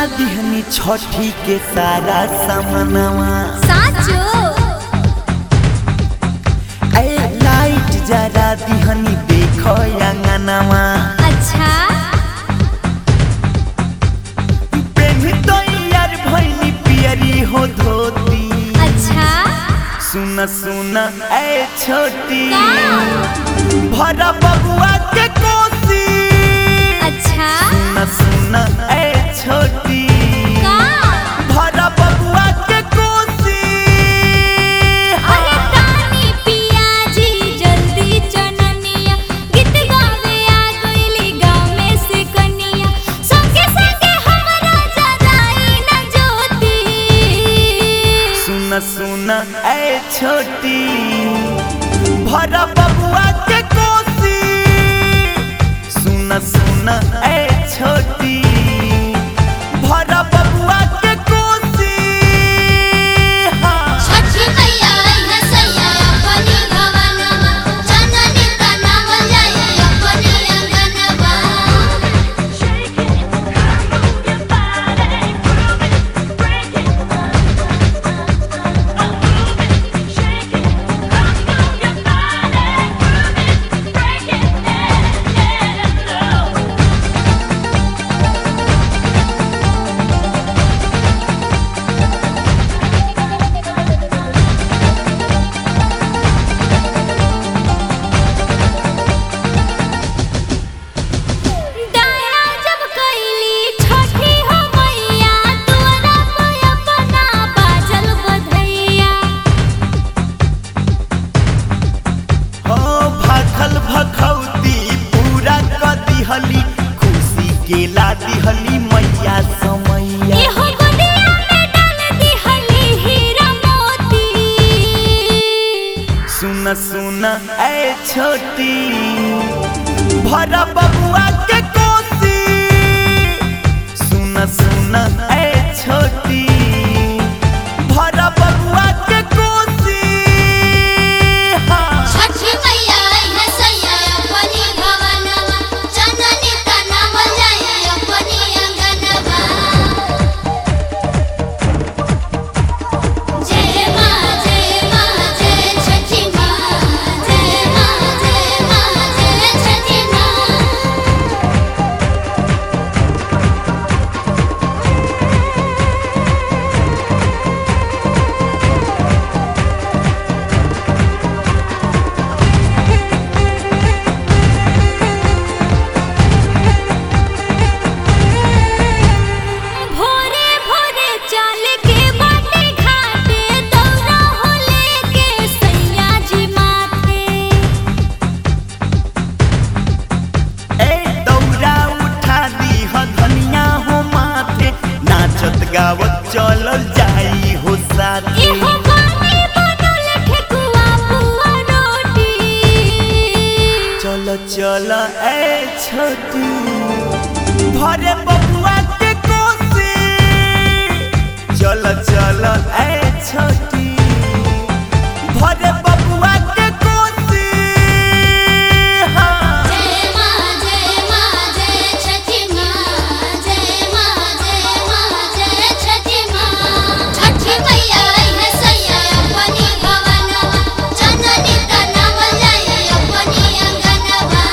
दिहनी छठी के सारा सामनवा साचो ए लाइट जरा दिहनी देखो अंगनवा अच्छा पेन्ही तो यार भैनी पियरी हो धोती अच्छा सुन सुन ए छोटी का भरा बबुआ के कोसी अच्छा सुन सुन ए छोटी का भरा बबुआ के कोसी अरे तानी पियाजी जल्दी चननिया गीत गावे आ गइली गाँव में से कनिया संगे संगे हमरा जराई न ज्योति सुन सुन ए छोटी भरा बबुआ के कोसी सुन सुन ए छोटी भरा बबुआ के कोसी हाँ छठी मैया है सैया अपनी भवनमा जननी का नाम जाए अपनी अंगनवा दया जब कैली छठी हो मैया तोरा पे अपना बाजल बधैया हो भखल भखौती पूरा क दिहली खुशी के ला दिहली मैया समैया एहो गोदिया में डाल दिहली हीरा मोती सुन सुन ए छोटी भरा बबुआ के कोसी सुन सुन ए छोटी भरा बबुआ के कोसी हाँ छठी मैया है सैया अपनी भवनमा जननी का नाम जाए अपनी अंगनवा जय मां जय मां जय छठी मां जय मां जय मां जय छठी मां भोरे भोरे चल के बाटे घाटे दौरा हो लेके सैया जी माथे ए दौरा उठा दी ह धनिया हो माथे नाचत गावत चलल जाई हो साथे एहो बानी बनल ठेकुआ पुआ रोटी चल चल ए छोटी भरे बबुआ के कोसी चल चल ए छोटी भरे बबुआ के कोसी हाँ जय मां जय मां जय छठी मां जय मां जय मां जय छठी मां छठी मैया है सैया अपनी भवनमा जननी का नाम जाए अपनी अंगनवा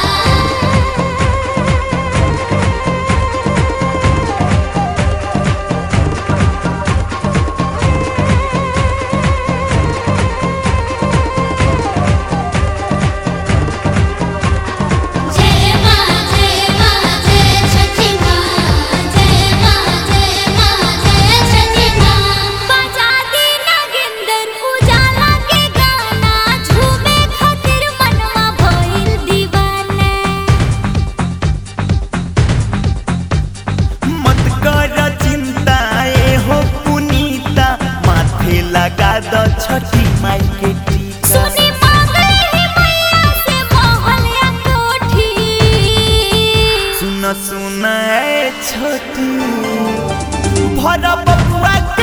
जय मां जय मां जय छठी मां जय मां जय मां जय छठी मां बजा दी नागेंद्र उजाला के गाना झूमे खातिर मनवा भइल दीवाना मत कर चिंता ए हो पुनीता माथे लगा द छठी माई के टीका सुनी मांगले ही मैया से मोहलिया कोठी सुन सुन ए छोटी भरा बबुआ